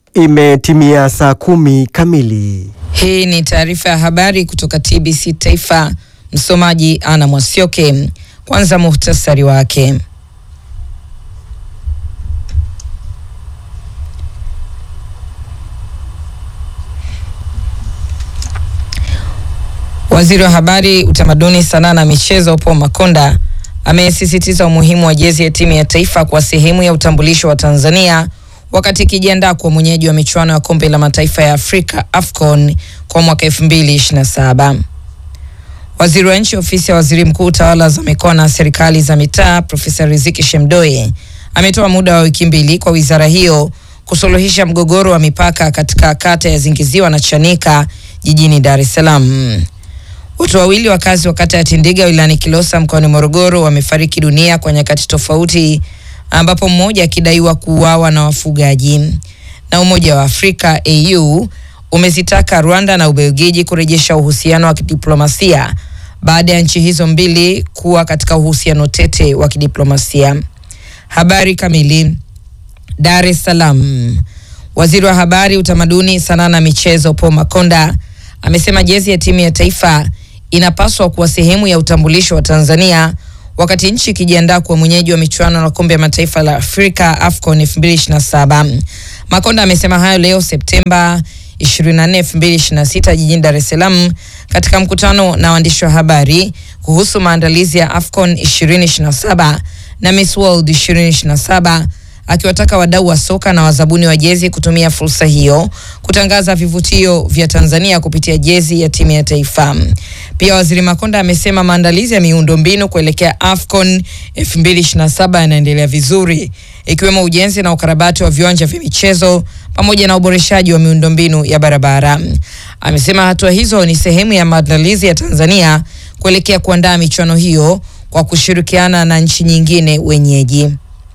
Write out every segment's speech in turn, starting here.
Imetimia saa kumi kamili. Hii ni taarifa ya habari kutoka TBC Taifa. Msomaji Ana Mwasioke. Kwanza muhtasari wake. Waziri wa Habari, Utamaduni, Sanaa na Michezo Paul Makonda amesisitiza umuhimu wa jezi ya timu ya taifa kwa sehemu ya utambulisho wa Tanzania wakati ikijiandaa kwa mwenyeji wa michuano ya kombe la mataifa ya Afrika AFCON kwa mwaka 2027. Waziri wa nchi ofisi ya waziri mkuu tawala za mikoa na serikali za mitaa Profesa Riziki Shemdoe ametoa muda wa wiki mbili kwa wizara hiyo kusuluhisha mgogoro wa mipaka katika kata ya Zingiziwa na Chanika jijini Dar es Salaam. Watu wawili wakazi wa kata ya Tindiga wilayani Kilosa mkoani Morogoro wamefariki dunia kwa nyakati tofauti ambapo mmoja akidaiwa kuuawa na wafugaji. Na Umoja wa Afrika AU umezitaka Rwanda na Ubelgiji kurejesha uhusiano wa kidiplomasia baada ya nchi hizo mbili kuwa katika uhusiano tete wa kidiplomasia. Habari kamili. Dar es Salaam. Waziri wa Habari, Utamaduni, Sanaa na Michezo Paul Makonda amesema jezi ya timu ya taifa inapaswa kuwa sehemu ya utambulisho wa Tanzania wakati nchi ikijiandaa kuwa mwenyeji wa michuano na kombe ya mataifa la Afrika AFCON 2027. Makonda amesema hayo leo Septemba 24, 2026 jijini Dar es Salaam katika mkutano na waandishi wa habari kuhusu maandalizi ya AFCON 2027 na Miss World 2027 akiwataka wadau wa soka na wazabuni wa jezi kutumia fursa hiyo kutangaza vivutio vya Tanzania kupitia jezi ya timu ya taifa. Pia Waziri Makonda amesema maandalizi ya miundombinu kuelekea AFCON 2027 yanaendelea vizuri ikiwemo ujenzi na ukarabati wa viwanja vya michezo pamoja na uboreshaji wa miundombinu ya barabara. Amesema hatua hizo ni sehemu ya maandalizi ya Tanzania kuelekea kuandaa michuano hiyo kwa kushirikiana na nchi nyingine wenyeji.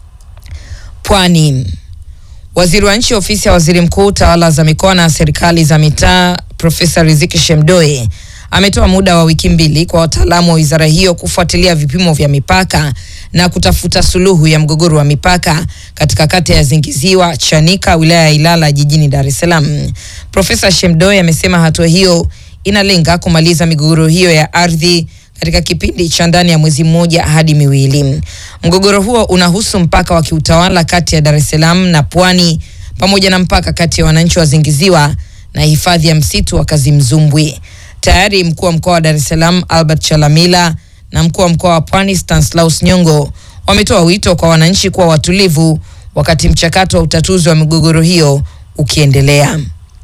Pwani. Waziri wa nchi ofisi ya waziri mkuu tawala za mikoa na serikali za mitaa Profesa Riziki Shemdoe ametoa muda wa wiki mbili kwa wataalamu wa wizara hiyo kufuatilia vipimo vya mipaka na kutafuta suluhu ya mgogoro wa mipaka katika kata ya Zingiziwa, Chanika, wilaya ya Ilala jijini Dar es Salaam. Profesa Shemdoe amesema hatua hiyo inalenga kumaliza migogoro hiyo ya ardhi katika kipindi cha ndani ya mwezi mmoja hadi miwili. Mgogoro huo unahusu mpaka wa kiutawala kati ya Dar es Salaam na Pwani pamoja na mpaka kati ya wananchi wa Zingiziwa na hifadhi ya msitu wa Kazimzumbwi. Tayari mkuu wa mkoa wa Dar es Salaam Albert Chalamila na mkuu wa mkoa wa Pwani Stanislaus Nyongo wametoa wito kwa wananchi kuwa watulivu wakati mchakato wa utatuzi wa migogoro hiyo ukiendelea.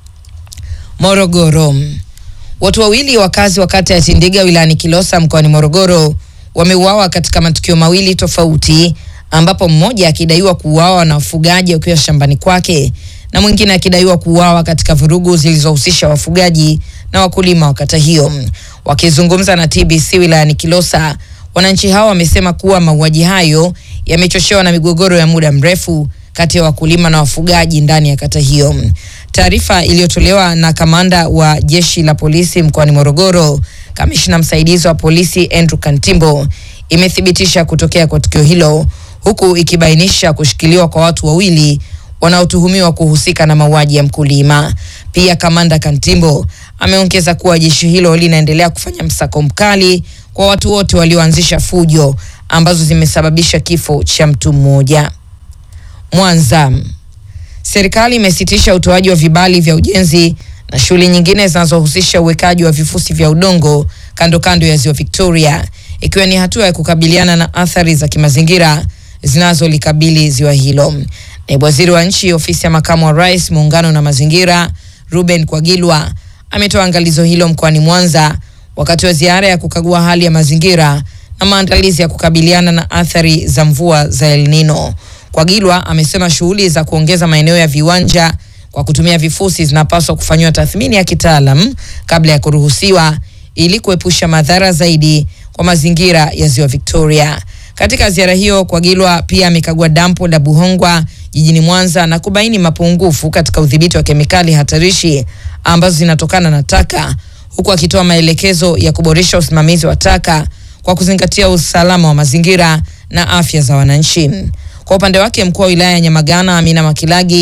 Morogoro. Watu wawili wakazi wa kata ya Tindiga wilayani Kilosa mkoani Morogoro wameuawa katika matukio mawili tofauti, ambapo mmoja akidaiwa kuuawa na wafugaji wakiwa shambani kwake na mwingine akidaiwa kuuawa katika vurugu zilizohusisha wafugaji na wakulima wa kata hiyo. Wakizungumza na TBC wilayani Kilosa, wananchi hao wamesema kuwa mauaji hayo yamechochewa na migogoro ya muda mrefu kati ya wakulima na wafugaji ndani ya kata hiyo. Taarifa iliyotolewa na kamanda wa jeshi la polisi mkoani Morogoro, kamishna msaidizi wa polisi Andrew Kantimbo, imethibitisha kutokea kwa tukio hilo huku ikibainisha kushikiliwa kwa watu wawili wanaotuhumiwa kuhusika na mauaji ya mkulima. Pia kamanda Kantimbo ameongeza kuwa jeshi hilo linaendelea kufanya msako mkali kwa watu wote walioanzisha fujo ambazo zimesababisha kifo cha mtu mmoja. Mwanza. Serikali imesitisha utoaji wa vibali vya ujenzi na shughuli nyingine zinazohusisha uwekaji wa vifusi vya udongo kando kando ya ziwa Victoria, ikiwa ni hatua ya kukabiliana na athari za kimazingira zinazolikabili ziwa hilo. Naibu waziri wa nchi ofisi ya makamu wa rais muungano na mazingira Ruben Kwagilwa ametoa angalizo hilo mkoani Mwanza wakati wa ziara ya kukagua hali ya mazingira na maandalizi ya kukabiliana na athari za mvua za El Nino. Kwagilwa amesema shughuli za kuongeza maeneo ya viwanja kwa kutumia vifusi zinapaswa kufanyiwa tathmini ya kitaalam kabla ya kuruhusiwa ili kuepusha madhara zaidi kwa mazingira ya ziwa Victoria. Katika ziara hiyo, Kwagilwa pia amekagua dampo la Buhongwa jijini Mwanza na kubaini mapungufu katika udhibiti wa kemikali hatarishi ambazo zinatokana na taka, huku akitoa maelekezo ya kuboresha usimamizi wa taka kwa kuzingatia usalama wa mazingira na afya za wananchi. Kwa upande wake mkuu wa wilaya ya Nyamagana Amina Makilagi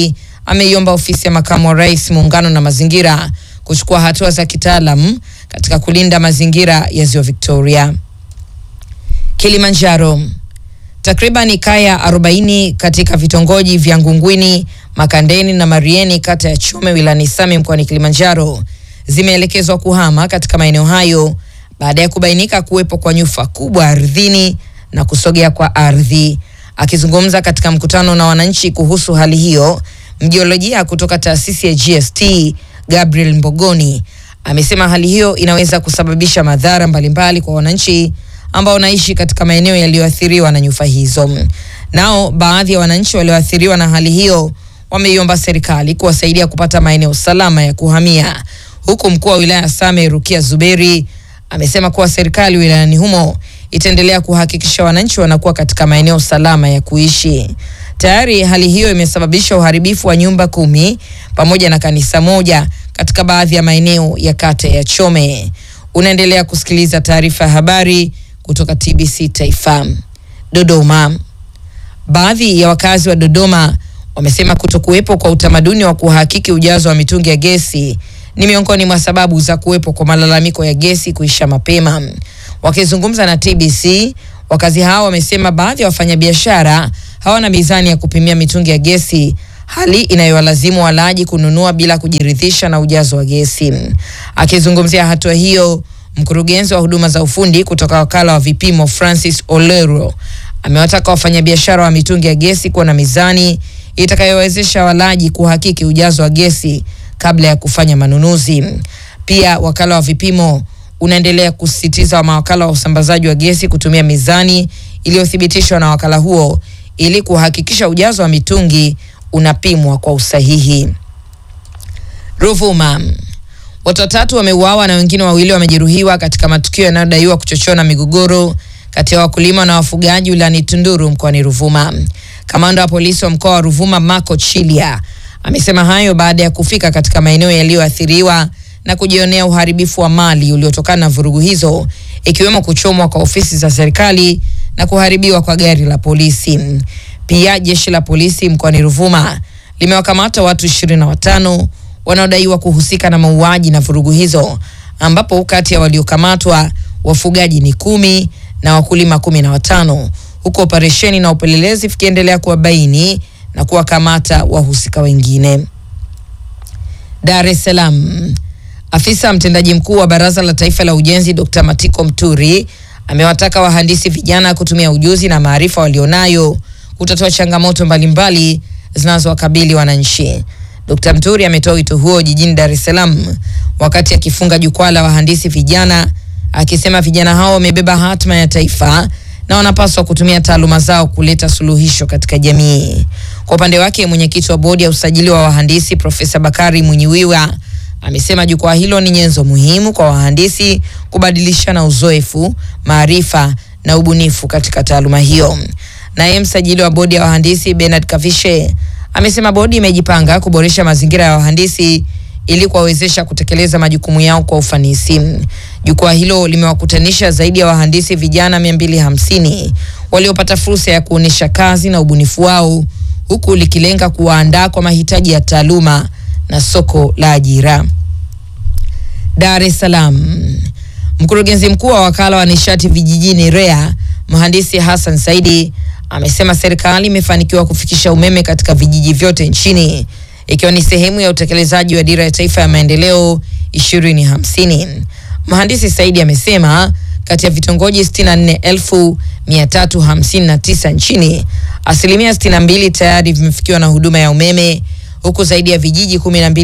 ameiomba ofisi ya makamu wa rais muungano na mazingira kuchukua hatua za kitaalam katika kulinda mazingira ya ziwa Victoria. Kilimanjaro, takriban kaya 40 katika vitongoji vya Ngungwini, Makandeni na Marieni kata ya Chome wilayani Same mkoani Kilimanjaro zimeelekezwa kuhama katika maeneo hayo baada ya kubainika kuwepo kwa nyufa kubwa ardhini na kusogea kwa ardhi. Akizungumza katika mkutano na wananchi kuhusu hali hiyo, mjiolojia kutoka taasisi ya GST Gabriel Mbogoni amesema hali hiyo inaweza kusababisha madhara mbalimbali kwa wananchi ambao wanaishi katika maeneo yaliyoathiriwa na nyufa hizo. Nao baadhi ya wananchi walioathiriwa na hali hiyo wameiomba serikali kuwasaidia kupata maeneo salama ya kuhamia, huku mkuu wa wilaya Same Rukia Zuberi amesema kuwa serikali wilayani humo itaendelea kuhakikisha wananchi wanakuwa katika maeneo salama ya kuishi. Tayari hali hiyo imesababisha uharibifu wa nyumba kumi pamoja na kanisa moja katika baadhi ya maeneo ya kata ya Chome. Unaendelea kusikiliza taarifa ya habari kutoka TBC Taifa. Dodoma. Baadhi ya wakazi wa Dodoma wamesema kutokuwepo kwa utamaduni wa kuhakiki ujazo wa mitungi ya gesi ni miongoni mwa sababu za kuwepo kwa malalamiko ya gesi kuisha mapema. Wakizungumza na TBC, wakazi hao wamesema baadhi ya wafanyabiashara hawana mizani ya kupimia mitungi ya gesi, hali inayowalazimu walaji kununua bila kujiridhisha na ujazo wa gesi. Akizungumzia hatua hiyo, mkurugenzi wa huduma za ufundi kutoka wakala wa vipimo Francis Olero amewataka wafanyabiashara wa mitungi ya gesi kuwa na mizani itakayowezesha walaji kuhakiki ujazo wa gesi kabla ya kufanya manunuzi. Pia wakala wa vipimo unaendelea kusisitiza mawakala wa usambazaji wa gesi kutumia mizani iliyothibitishwa na wakala huo ili kuhakikisha ujazo wa mitungi unapimwa kwa usahihi. Ruvuma, watu watatu wameuawa na wengine wawili wamejeruhiwa katika matukio yanayodaiwa kuchochewa na migogoro kati ya wakulima na wafugaji wilayani Tunduru mkoani Ruvuma. Kamanda wa polisi wa mkoa wa Ruvuma Marco Chilia amesema hayo baada ya kufika katika maeneo yaliyoathiriwa na kujionea uharibifu wa mali uliotokana na vurugu hizo ikiwemo kuchomwa kwa ofisi za serikali na kuharibiwa kwa gari la polisi. Pia jeshi la polisi mkoani Ruvuma limewakamata watu ishirini na watano wanaodaiwa kuhusika na mauaji na vurugu hizo, ambapo kati ya waliokamatwa wafugaji ni kumi na wakulima kumi na watano huku operesheni na upelelezi vikiendelea kuwabaini na kuwakamata wahusika wengine. Dar es Salaam. Afisa mtendaji mkuu wa Baraza la Taifa la Ujenzi Dr. Matiko Mturi amewataka wahandisi vijana kutumia ujuzi na maarifa walionayo kutatua changamoto mbalimbali zinazowakabili wananchi. Dr. Mturi ametoa wito huo jijini Dar es Salaam wakati akifunga jukwaa la wahandisi vijana, akisema vijana hao wamebeba hatma ya taifa na wanapaswa kutumia taaluma zao kuleta suluhisho katika jamii. Kwa upande wake, mwenyekiti wa bodi ya usajili wa wahandisi Profesa Bakari Mwinyiwiwa amesema jukwaa hilo ni nyenzo muhimu kwa wahandisi kubadilishana uzoefu, maarifa na ubunifu katika taaluma hiyo. Naye msajili wa bodi ya wahandisi Bernard Kavishe amesema bodi imejipanga kuboresha mazingira ya wahandisi ili kuwawezesha kutekeleza majukumu yao kwa ufanisi. Jukwaa hilo limewakutanisha zaidi ya wahandisi vijana 250 waliopata fursa ya kuonyesha kazi na ubunifu wao huku likilenga kuwaandaa kwa mahitaji ya taaluma na soko la ajira. Dar es Salaam. Mkurugenzi mkuu wa wakala wa nishati vijijini REA, mhandisi Hassan Saidi amesema serikali imefanikiwa kufikisha umeme katika vijiji vyote nchini ikiwa ni sehemu ya utekelezaji wa dira ya taifa ya maendeleo 2050. Mhandisi Saidi amesema kati ya vitongoji 64359 nchini, asilimia 62 tayari vimefikiwa na huduma ya umeme huku zaidi ya vijiji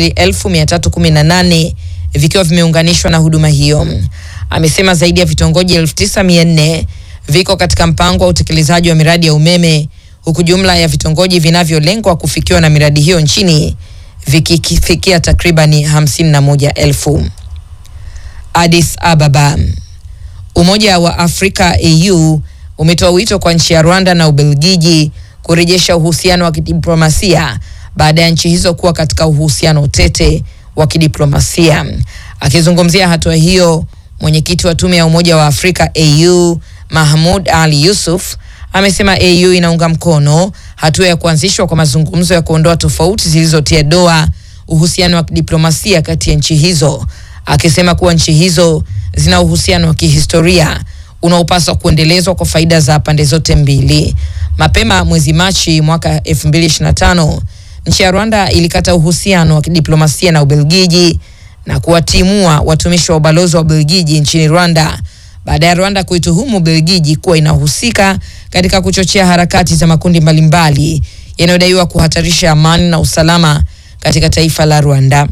12318 vikiwa vimeunganishwa na huduma hiyo. Amesema zaidi ya vitongoji 9400 viko katika mpango wa utekelezaji wa miradi ya umeme huku jumla ya vitongoji vinavyolengwa kufikiwa na miradi hiyo nchini vikifikia takribani 51,000. Addis Ababa. Umoja wa Afrika AU umetoa wito kwa nchi ya Rwanda na Ubelgiji kurejesha uhusiano wa kidiplomasia baada ya nchi hizo kuwa katika uhusiano tete wa kidiplomasia. Akizungumzia hatua hiyo, mwenyekiti wa tume ya Umoja wa Afrika AU Mahmoud Ali Yusuf amesema AU inaunga mkono hatua ya kuanzishwa kwa mazungumzo ya kuondoa tofauti zilizotia doa uhusiano wa diplomasia kati ya nchi hizo, akisema kuwa nchi hizo zina uhusiano wa kihistoria unaopaswa kuendelezwa kwa faida za pande zote mbili. Mapema mwezi Machi mwaka 2025 nchi ya Rwanda ilikata uhusiano wa kidiplomasia na Ubelgiji na kuwatimua watumishi wa ubalozi wa Ubelgiji nchini Rwanda baada ya Rwanda kuituhumu Ubelgiji kuwa inahusika katika kuchochea harakati za makundi mbalimbali yanayodaiwa kuhatarisha amani na usalama katika taifa la Rwanda.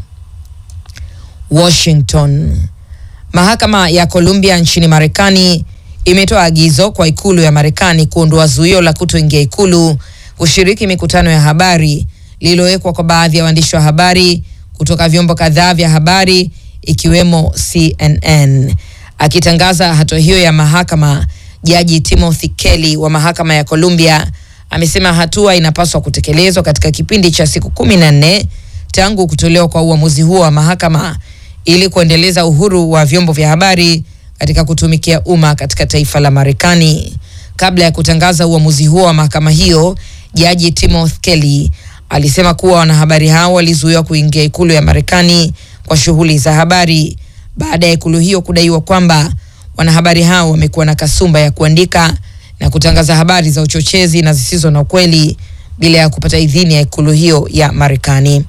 Washington. Mahakama ya Columbia nchini Marekani imetoa agizo kwa ikulu ya Marekani kuondoa zuio la kutoingia ikulu kushiriki mikutano ya habari lililowekwa kwa baadhi ya waandishi wa habari kutoka vyombo kadhaa vya habari ikiwemo CNN. Akitangaza hatua hiyo ya mahakama, Jaji Timothy Kelly wa mahakama ya Columbia amesema hatua inapaswa kutekelezwa katika kipindi cha siku kumi na nne tangu kutolewa kwa uamuzi huo wa mahakama ili kuendeleza uhuru wa vyombo vya habari katika kutumikia umma katika taifa la Marekani. Kabla ya kutangaza uamuzi huo wa mahakama hiyo, Jaji Timothy Kelly alisema kuwa wanahabari hao walizuiwa kuingia ikulu ya Marekani kwa shughuli za habari baada ya ikulu hiyo kudaiwa kwamba wanahabari hao wamekuwa na kasumba ya kuandika na kutangaza habari za uchochezi na zisizo na ukweli bila ya kupata idhini ya ikulu hiyo ya Marekani.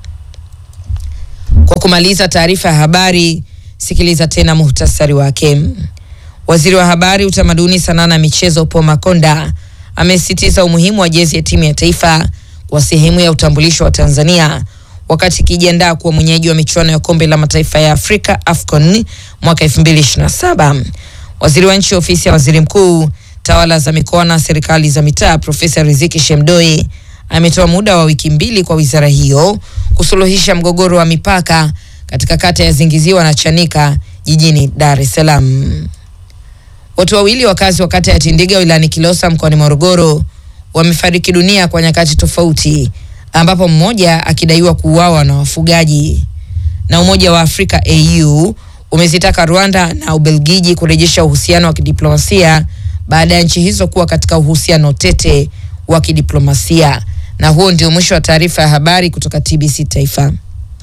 Kwa kumaliza taarifa ya habari, sikiliza tena muhtasari wake. Waziri wa Habari, Utamaduni, Sanaa na Michezo Paul Makonda amesisitiza umuhimu wa jezi ya timu ya taifa kwa sehemu ya utambulisho wa Tanzania wakati ikijiandaa kuwa mwenyeji wa michuano ya kombe la mataifa ya Afrika AFCON mwaka 2027. Waziri wa nchi ofisi ya waziri mkuu, tawala za mikoa na serikali za mitaa, Profesa Riziki Shemdoi ametoa muda wa wiki mbili kwa wizara hiyo kusuluhisha mgogoro wa mipaka katika kata ya Zingiziwa na Chanika jijini Dar es Salaam. Watu wawili wakazi wa kata ya Tindiga wilayani Kilosa mkoani Morogoro wamefariki dunia kwa nyakati tofauti, ambapo mmoja akidaiwa kuuawa na wafugaji. Na Umoja wa Afrika AU umezitaka Rwanda na Ubelgiji kurejesha uhusiano wa kidiplomasia baada ya nchi hizo kuwa katika uhusiano tete wa kidiplomasia. Na huo ndio mwisho wa taarifa ya habari kutoka TBC Taifa.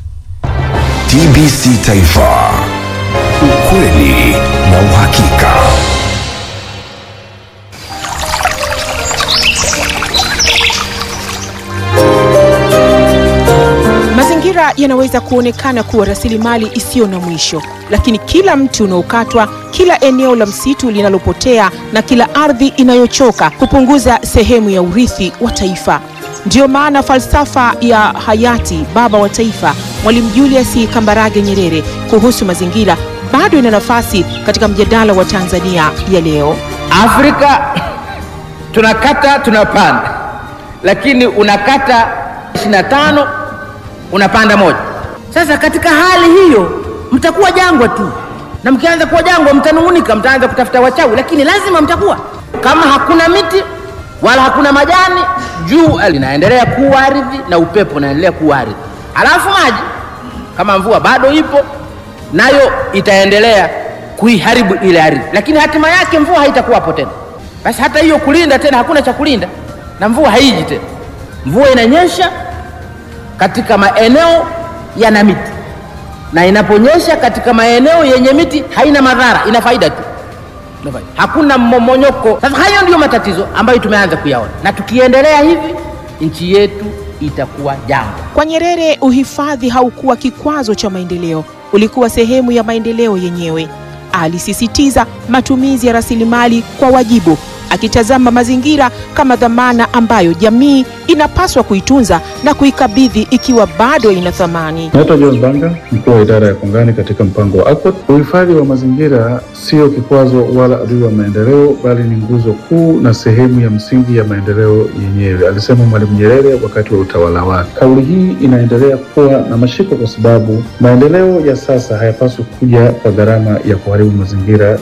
TBC Taifa, ukweli na uhakika. Mazingira yanaweza kuonekana kuwa rasilimali isiyo na mwisho, lakini kila mti unaokatwa, kila eneo la msitu linalopotea na kila ardhi inayochoka hupunguza sehemu ya urithi wa taifa. Ndiyo maana falsafa ya hayati baba wa taifa Mwalimu Julius Kambarage Nyerere kuhusu mazingira bado ina nafasi katika mjadala wa Tanzania ya leo. Afrika tunakata tunapanda, lakini unakata 25 unapanda moja. Sasa katika hali hiyo mtakuwa jangwa tu, na mkianza kuwa jangwa mtanung'unika, mtaanza kutafuta wachawi, lakini lazima mtakuwa. Kama hakuna miti wala hakuna majani, jua linaendelea kuwa ardhi na upepo unaendelea kuwa ardhi, alafu maji kama mvua bado ipo nayo itaendelea kuiharibu ile ardhi, lakini hatima yake mvua haitakuwapo tena. Basi hata hiyo kulinda tena, hakuna cha kulinda na mvua haiji tena. Mvua inanyesha katika maeneo yana miti, na inaponyesha katika maeneo yenye miti haina madhara, ina faida tu, Ina faida. hakuna mmomonyoko. Sasa hayo ndiyo matatizo ambayo tumeanza kuyaona, na tukiendelea hivi nchi yetu itakuwa jangwa. Kwa Nyerere, uhifadhi haukuwa kikwazo cha maendeleo, ulikuwa sehemu ya maendeleo yenyewe. Alisisitiza matumizi ya rasilimali kwa wajibu, akitazama mazingira kama dhamana ambayo jamii inapaswa kuitunza na kuikabidhi ikiwa bado ina thamani. Naitwa John Banga, mkuu wa idara ya kongani katika mpango wa ACOT. Uhifadhi wa mazingira sio kikwazo wala adui wa maendeleo, bali ni nguzo kuu na sehemu ya msingi ya maendeleo yenyewe, alisema Mwalimu Nyerere wakati wa utawala wake. Kauli hii inaendelea kuwa na mashiko kwa sababu maendeleo ya sasa hayapaswi kuja kwa gharama ya kuharibu mazingira.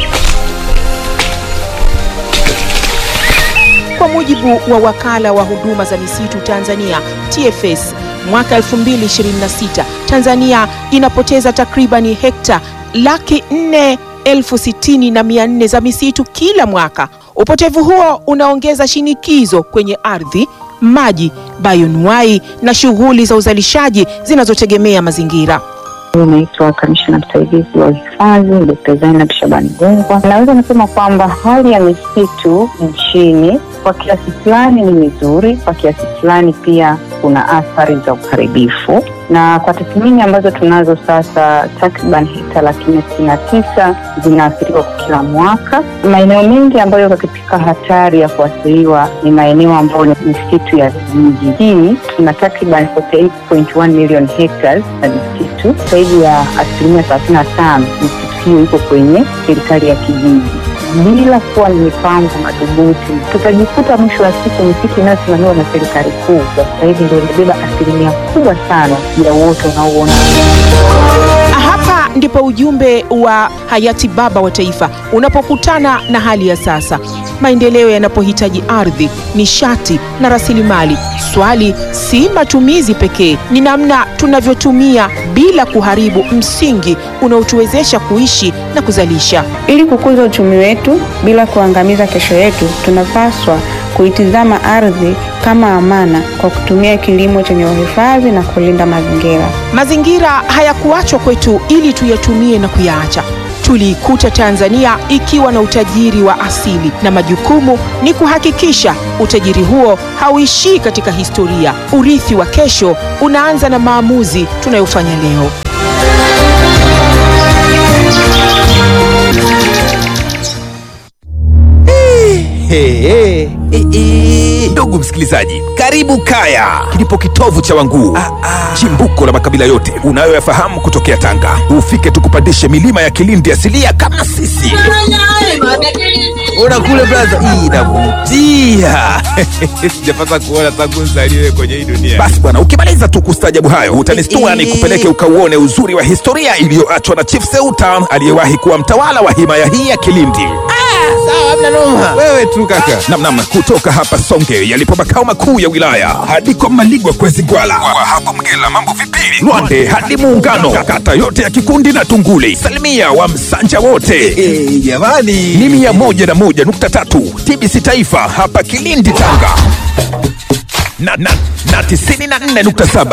Kwa mujibu wa wakala wa huduma za misitu Tanzania TFS, mwaka 2026 Tanzania inapoteza takribani hekta laki nne elfu sitini na mia nne za misitu kila mwaka. Upotevu huo unaongeza shinikizo kwenye ardhi, maji, bayonuai na shughuli za uzalishaji zinazotegemea mazingira. Naitwa kamishna msaidizi wa uhifadhi Dkt. Zainab Shabani Gungwa. Naweza nasema kwamba hali ya misitu nchini kwa kiasi fulani ni mizuri, kwa kiasi fulani pia kuna athari za uharibifu, na kwa tathmini ambazo tunazo sasa, takriban hekta laki nne sitini na tisa zinaathiriwa kwa kila mwaka. Maeneo mengi ambayo yako katika hatari ya kuathiriwa ni maeneo ambayo ni misitu ya vijijini. Tuna takriban 48.1 million hectares na misitu, zaidi ya asilimia thelathini na tano misitu hiyo iko kwenye serikali ya kijiji bila kuwa ni mipango madhubuti, tutajikuta mwisho wa siku misitu inayosimamiwa na serikali kuu kwa sasa hivi ndio imebeba asilimia kubwa sana ya uoto unaouona. Hapa ndipo ujumbe wa hayati baba wa taifa unapokutana na hali ya sasa. Maendeleo yanapohitaji ardhi, nishati na rasilimali, swali si matumizi pekee, ni namna tunavyotumia bila kuharibu msingi unaotuwezesha kuishi na kuzalisha. Ili kukuza uchumi wetu bila kuangamiza kesho yetu, tunapaswa kuitizama ardhi kama amana kwa kutumia kilimo chenye uhifadhi na kulinda mazingira. Mazingira hayakuachwa kwetu ili tuyatumie na kuyaacha. Tuliikuta Tanzania ikiwa na utajiri wa asili, na majukumu ni kuhakikisha utajiri huo hauishii katika historia. Urithi wa kesho unaanza na maamuzi tunayofanya leo. Hey, hey. Ndugu msikilizaji, karibu Kaya, kilipo kitovu cha Wanguu, chimbuko la makabila yote unayoyafahamu kutokea Tanga. Ufike tukupandishe milima ya Kilindi asilia kama sisi. Ona kule blaza, hii inavutia. Sijapata kuona tangu nzaliwe kwenye hii dunia. Basi bwana, ukimaliza tu kustajabu hayo utanistua ni kupeleke ukauone uzuri wa historia iliyoachwa na Chief Seuta aliyewahi kuwa mtawala wa himaya hii ya Kilindi. Wewe tu kaka. Namnam, kutoka hapa Songe yalipo makao makuu ya wilaya hadi kwa Maligwa kwezi Gwala, kwa hapo Mgela mambo vipili, Lwande hadi Muungano, kata yote ya Kikundi na Tunguli, salimia wa Msanja wote jamani, ni mia moja na moja nukta tatu TBC Taifa hapa Kilindi Tanga na, na, na tisini na nne nukta saba